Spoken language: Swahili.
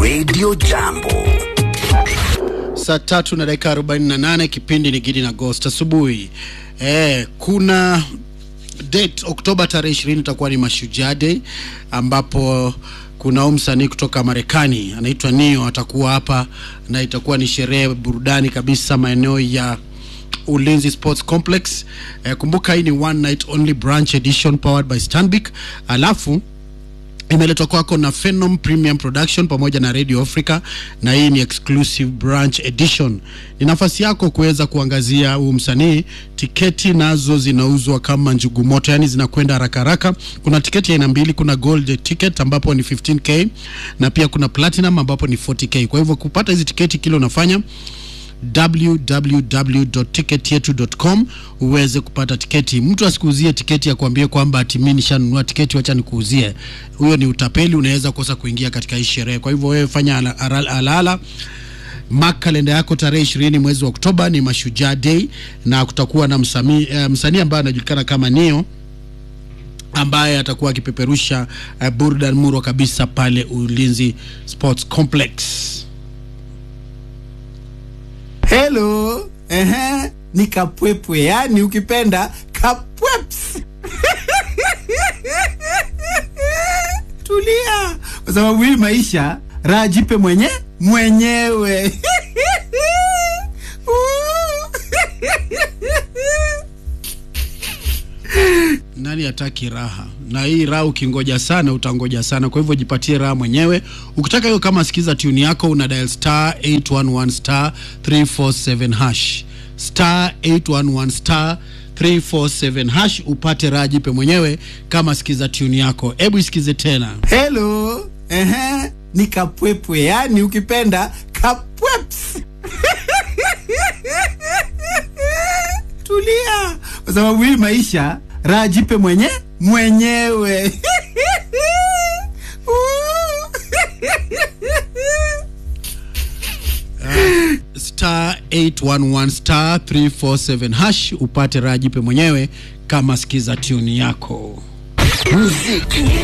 Radio Jambo. Saa tatu na dakika 48 kipindi ni Gidi na Ghost asubuhi. Eh, kuna date Oktoba tarehe 20 itakuwa ni Mashujaa Day ambapo kuna huyu msanii kutoka Marekani anaitwa Nio atakuwa hapa na itakuwa ni sherehe burudani kabisa maeneo ya Ulinzi Sports Complex. Eh, kumbuka hii ni one night only branch edition powered by Stanbic. Alafu imeletwa kwako na Phenom Premium Production pamoja na Radio Africa, na hii ni exclusive branch edition. Ni nafasi yako kuweza kuangazia huu msanii. Tiketi nazo zinauzwa kama njugu moto, yani zinakwenda haraka haraka. Kuna tiketi aina mbili, kuna gold ticket ambapo ni 15k na pia kuna platinum ambapo ni 40k. Kwa hivyo kupata hizi tiketi, kile unafanya www.ticketyetu.com uweze kupata tiketi. Mtu asikuuzie tiketi ya kuambia kwamba ati mimi nishanunua tiketi, wacha nikuuzie. Huyo ni utapeli, unaweza kosa kuingia katika hii sherehe. Kwa hivyo wewe fanya ala- ala- alala mark kalenda yako tarehe ishirini mwezi wa Oktoba ni Mashujaa Day, na kutakuwa na msanii eh, msanii ambaye anajulikana kama Neo ambaye atakuwa akipeperusha uh, burdan murwa kabisa pale Ulinzi Sports Complex. Hello. Ehe, ni kapwepwe, yani ukipenda kapweps. Tulia, kwa sababu hii maisha raha jipe mwenye mwenyewe. Nani hataki raha? Na hii raha ukingoja sana utangoja sana, kwa hivyo jipatie raha mwenyewe. Ukitaka hiyo, kama sikiza tune yako, una dial star 811 star 347 hash star 811 star 347 hash upate raha, jipe mwenyewe kama sikiza tune yako. Hebu isikize tena. Hello. Ehe, ni kapwepwe, yani ukipenda kapweps. Tulia, kwa sababu hii maisha raha jipe mwenye mwenyewe. star 811 star 347 hash upate raha, jipe mwenyewe kama sikiza tune yako. Muziki